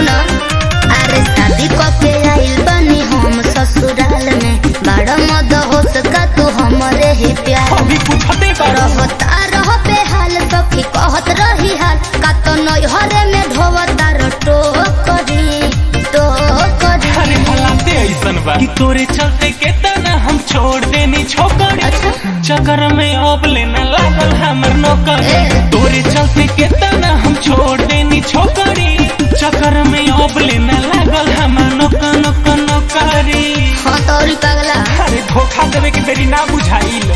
सुनो अरे शादी कके आइल बनी हम ससुराल में बड़ा मद हो सका तू हमरे ही प्यार अभी पूछते करो रहता रह बेहाल सखी कहत रही हाल का तो नैहरे में ढोवता रटो करी तो करी अरे भलाते ऐसन बा कि तोरे चलते केतना हम छोड़ देनी छोकरी अच्छा। चक्कर में अब लेना लागल हमर नौकरी ए। तोरे चलते केतना हम छोड़ देनी छोकरी चक्कर में अब लेना लागल हमर नौकर नौकर नौकरी हाँ तो और ही पगला अरे धोखा देवे के बेरी ना बुझाइल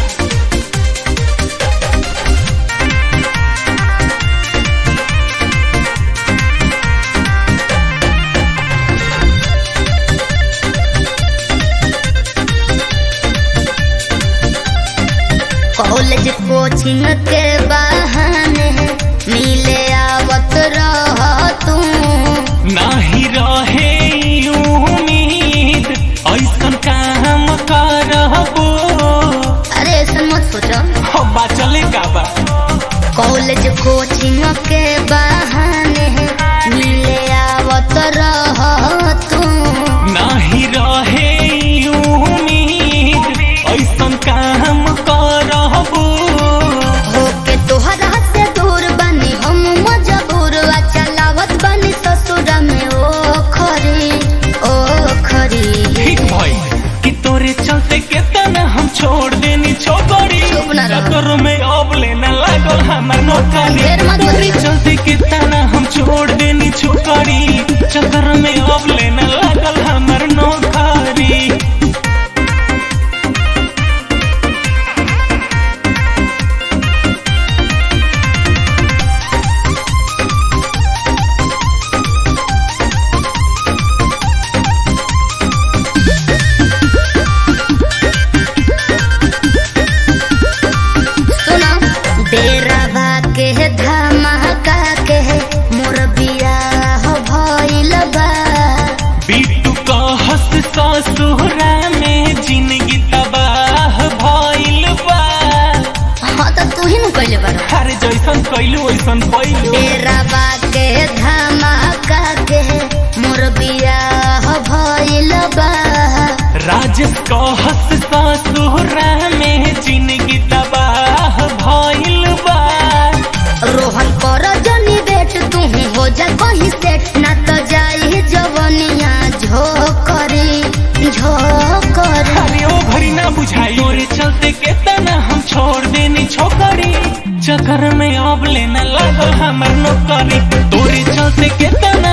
कॉलेज कोचिंग के बहाने मिले आवत रह तू नाही रहे उम्मीद ऐसन काम करबो अरे ऐसा मत सोचो हब्बा चले का बा कॉलेज कोचिंग के बहाने मिले आवत रह तू नाही रहे उम्मीद ऐसन काम करबो होके तोहरा से दूर बनी हम मजबूर आ चलावत बनी ससुर में ओ खरी ओ खरी ठीक भाई कि तोरे चलते केतना हम छोड़ देनी छोकरी चुप ना रहो। चक्कर में अब लेना लागल हमर नौकरी ढेर मत तोरे बतिया। चलते केतना हम छोड़ देनी छोकरी चक्कर में अब लेना लागल हमर नौकरी सुनो डेरा के धमाका के मोर बियाह भइल बा बिट्टू का हंस ससुरा में जिंदगी तबाह भइल बा हाँ तो तू ही न कइले बार अरे जैसन कैलू वैसन कैलू डेरा के धमाका के मोर बियाह भइल बा राजेश का हंस ससुरा में जिंदगी तबाह भइल बा रोहन कर जनी बेट तू हो जा कहीं सेट ना तो जाई जवनिया झोकरी झोकरी अरे ओ घड़ी ना बुझाई तोरे चलते केतना हम छोड़ देनी छोकरी चक्कर में अब लेना लागल हमर नौकरी तोरे चलते केतना